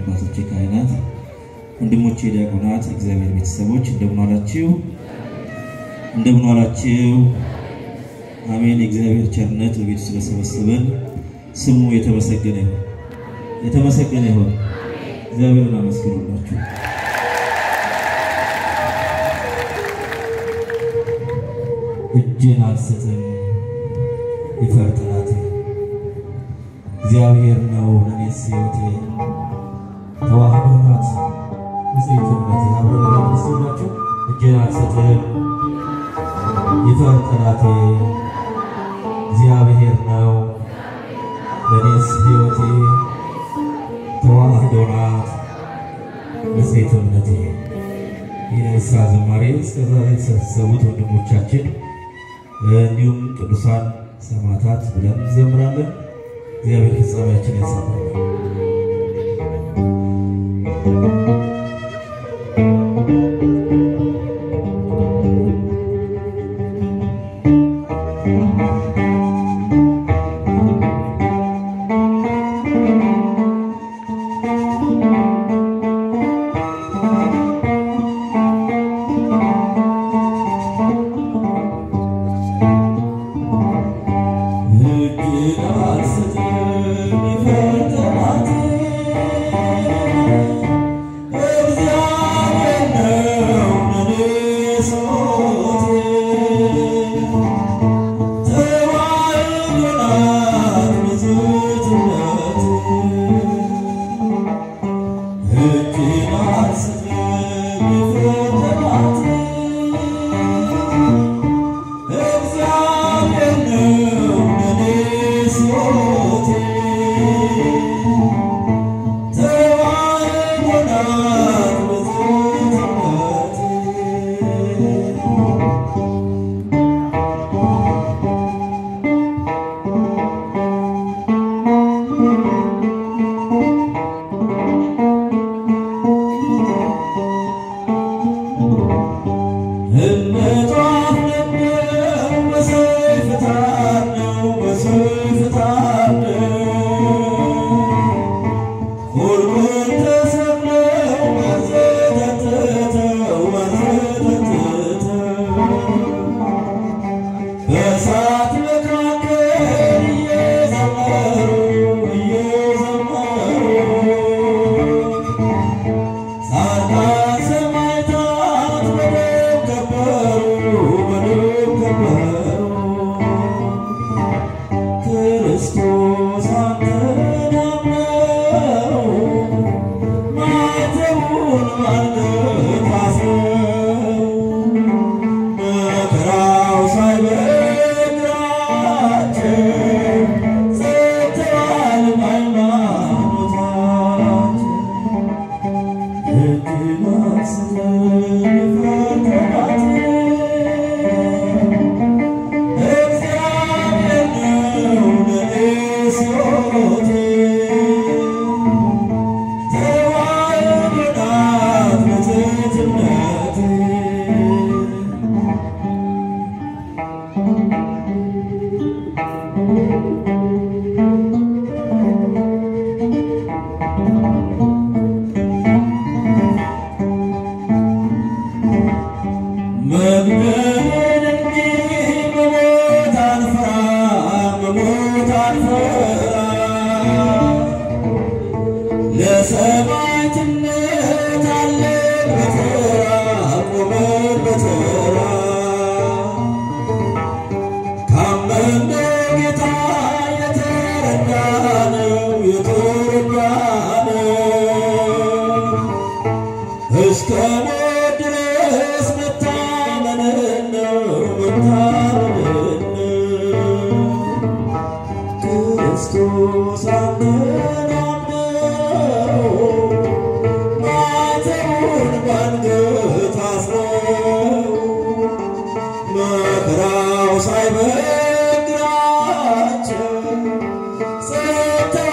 አባቶቼ ካህናት፣ ወንድሞቼ ዲያቆናት፣ እግዚአብሔር ቤተሰቦች እንደምን ዋላችሁ? እንደምን ዋላችሁ? አሜን። የእግዚአብሔር ቸርነት በቤቱ ስለሰበሰበን ስሙ የተመሰገነ ይሁን፣ የተመሰገነ ይሁን። እግዚአብሔርን አመስግኑላችሁ። እጅን አልሰጥም ይፈር ጠላቴ እግዚአብሔር ነው ለእኔስ ሕይወቴ ተዋህዶ ናት ንጽሕት እምነቴ አብረን ለመስላችሁ እጅን አልሰጥም ይፈር ጠላቴ እግዚአብሔር ነው ለእኔስ ሕይወቴ ተዋህዶ ናት ንጽሕት እምነቴ የንስሐ ዝማሬ እስከዛሬ የተሰበሰቡት ወንድሞቻችን እንዲሁም ቅዱሳን ሰማዕታት ብለን እንዘምራለን። እግዚአብሔር ፍጻሜያችን ያሳምራል።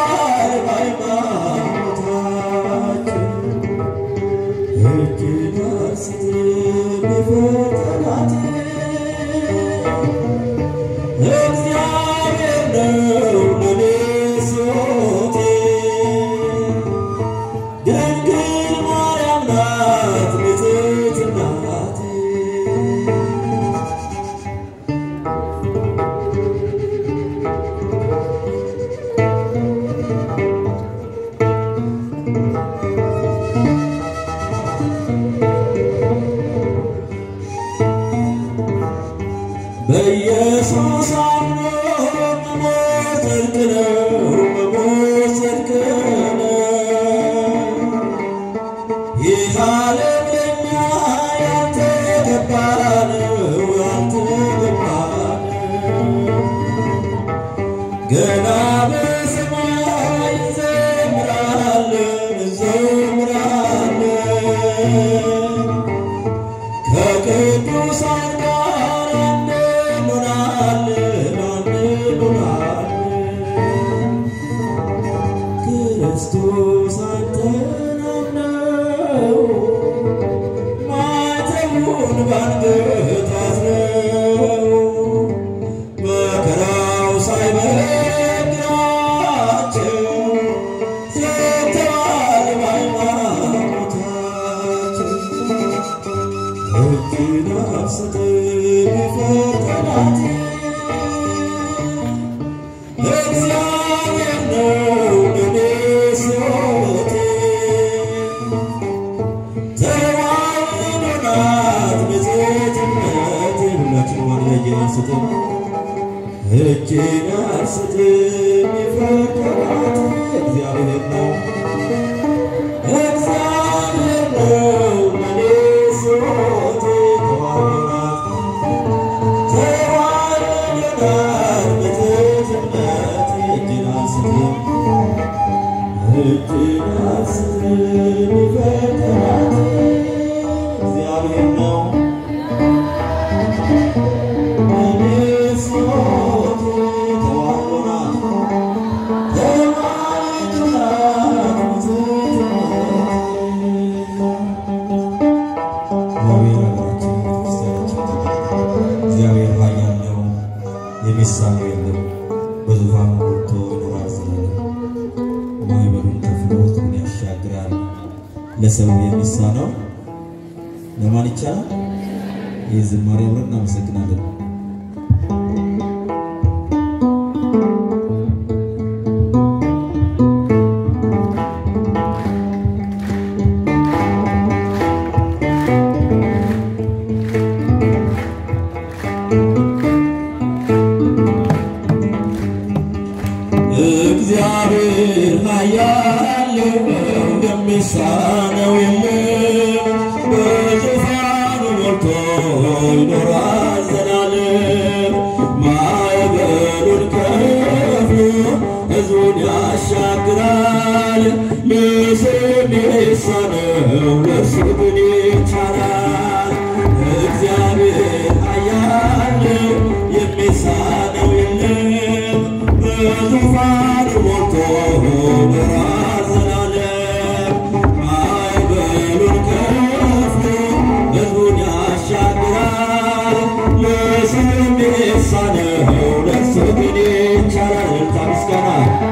Thank you. በኢየሱስ አምኖ መሞት ጽድቅ ነው፣ መሞት ጽድቅ ነው። ይህ ዓለም ለእኛ ያልተገባ ነው፣ ያልተገባ ነው። ገና በሰማይ እንዘምራለን፣ እንዘምራለን ከቅዱሳን ጋር አንድ እንሆናለን፣ አንድ እንሆናለን። ክርስቶስ አንተን አምነው ማኅተሙን በአንገት አስረው መከራው ሳይበግራቸው ዘግተዋል በሃይማኖታቸው። እጅን አንስተን ፈተናት እግዚአብሔር ነው ለእኔስ ሕይወቴ። ተዋሕዶ ናት ንጽሕት እምነቴ። ሁላችንም አንድ ላይ እጅን አንስተን እጅን አንስተን ፈተናት እግዚአብሔር ነው እግዚአብሔር ነው ለእኔስ ሕይወቴ። ተዋሕዶ ናት ተዋሕዶ ናት ንጽሕት እምነቴ። እጅን አንስተን እጅን አንስተን ፈተናት እግዚአብሔር ነው ለእኔስ ሕይወቴ። ተዋሕዶ ናት ተዋሕዶ ናት ንጽሕት እግዚአብሔር ኃያል ነው፣ የሚሳነው የለም። በዙፋኑ ሞልቶ ይኖራል ዘላለም። ማዕበሉን ከፍሎ ሕዝቡን ያሻግራል። ለሰው የሚሳነው ለማን ይቻላል? ይህ ዝማሬ አብረን እናመሰግናለን። እግዚአብሔር ኃያል ነው፣ የሚሳነው የለም። በዙፋኑ ሞልቶ ይኖራል ዘላለም። ማዕበሉን ከፍሎ ሕዝቡን ያሻግራል። ለሰው የሚሳነው ለእርሱ ግን ይቻላል። እግዚአብሔር ኃያል ነው፣ የሚሳነው የለም። በዙፋኑ ሞልቶ ይኖራል ዘላለም። ማዕበሉን ከፍሎ ሕዝቡን ያሻግራል። ለሰው የሚሳነው ለእርሱ ግን ይቻላል። እልልታ ምስጋና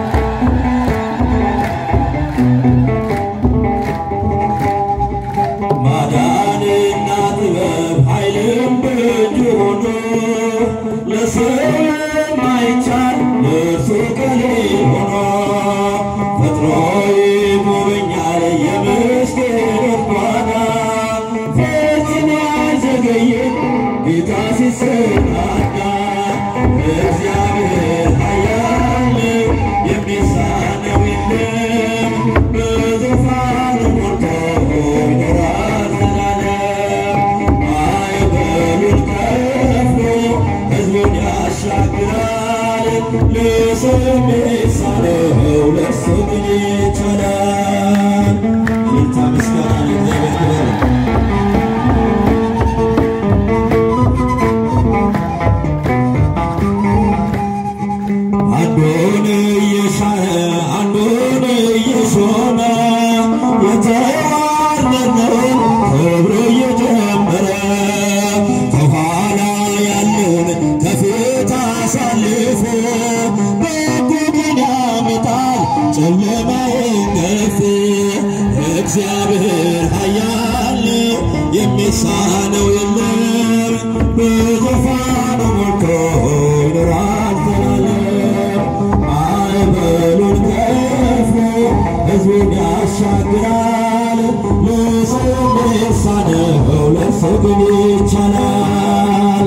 ማዳንና ጥበብ ኃይልም በእጁ ሆኖ ለሰው የማይቻል እርሱ ከሌል ሆኖ ፈጥሮ ይጎበኛል የምስኪኑን ጓዳ ፈጽሞ አይዘገይም ጌታ ሲሰናዳ እግዚአብሔር ኃያል ነው የሚሳነው የለም በዙፋኑ ሞልቶ ይኖራል ዘላለም ማዕበሉን ከፍሎ ሕዝቡን ያሻግራል ለሰው የሚሳነው ለእርሱ ግን ይቻላል እልልታ ምስጋና ለእግዚአብሔር ክብር አንዱን እየሻረ አንዱን እየሾመ የተዋረደውን ክብር እየጨመረ ከኋላ ያለውን ከፊት አሳልፎ በጎችን ያመጣል ጨለማውን ገፎ እግዚአብሔር ኃያል ነው፣ የሚሳነው የለም በዙፋኑ ሞልቶ ይኖራል ዘላለም ማዕበሉን ከፍሎ ሕዝቡን ያሻግራል ለሰው የሚሳነው ለእርሱ ግን ይቻላል።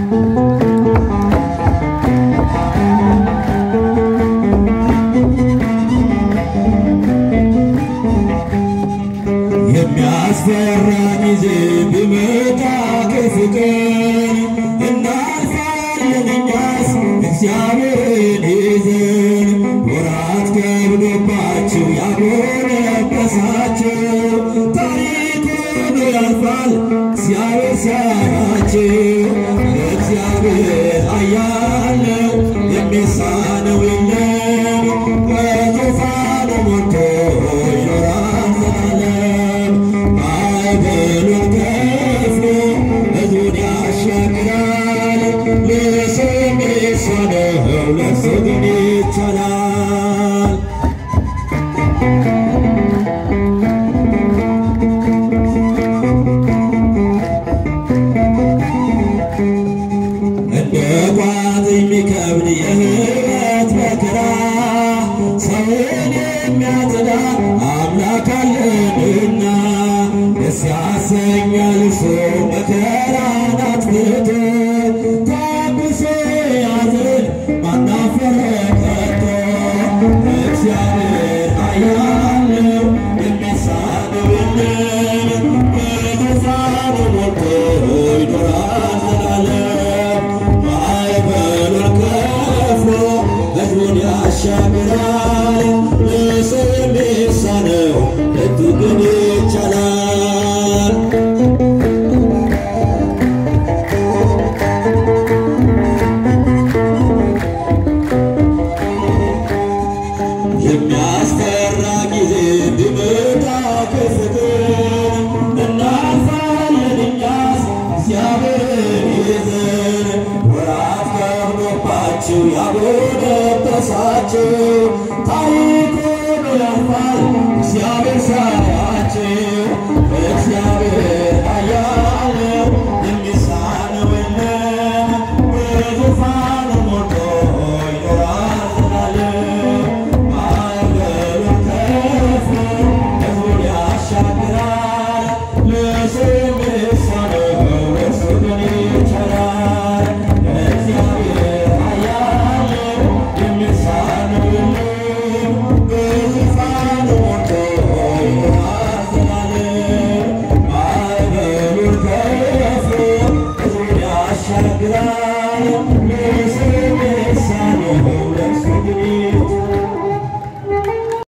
የሚያስፈራ ጊዜ ቢመጣ ክፉ ቀን እናልፋለን እኛስ እግዚአብሔርን ይዘን ወራት ከብዶባቸው ያጎነበሳቸው ታሪኩን ያልፋል እግዚአብሔር ሲያያቸው እግዚአብሔር ኃያል ነው የሚሳነው የለም በዙፋኑ ሞልቶ ይኖራል ዘላለም ማዕበሉን ከፍሎ ሕዝቡን ያሻግራል ለሰው የሚሳነው ለእርሱ ግን ይቻላል። እንደ ቋት የሚከብድ የሕይወት መከራ ሰውን የሚያጽዳ አምላክ አለንና ደስ ያሰኛል እርሱ መከራን አጥፍቶ ታግሶ ያዝን ማናፈረ ከቶ እግዚአብሔር ኃያል ነው የሚሳነው የለም በዙፋኑ ሞልቶ ይኖራል ዘላለም ማዕበሉን ከፍሎ ሕዝቡን ያሻግራል ለሰው የሚሳነው ለቱ ግን ይቻላል። የሚያስፈራ ጊዜ ቢመጣ ክፉ ቀን እናልፋለን እኛስ እግዚአብሔርን ይዘን ወራት ከብዶባቸው ያጎነበሳቸው ታሪኩን ያልፋል እግዚአብሔር ሲያያቸው እግዚአብሔር ኃያል ነው የሚሳነው የለም በዙፋኑ ሞልቶ ይኖራል ዘላለም ማዕበሉን ከፍሎ ሕዝቡን ያሻግራል ለሰው የሚሳነው ለእርሱ ግን ይቻላል። እግዚአብሔር ኃያል ነው የሚሳነው የለም በዙፋኑ ሞልቶ ይኖራል ዘላለም ማዕበሉን ከፍሎ ሕዝቡን ያሻግራል ለሰው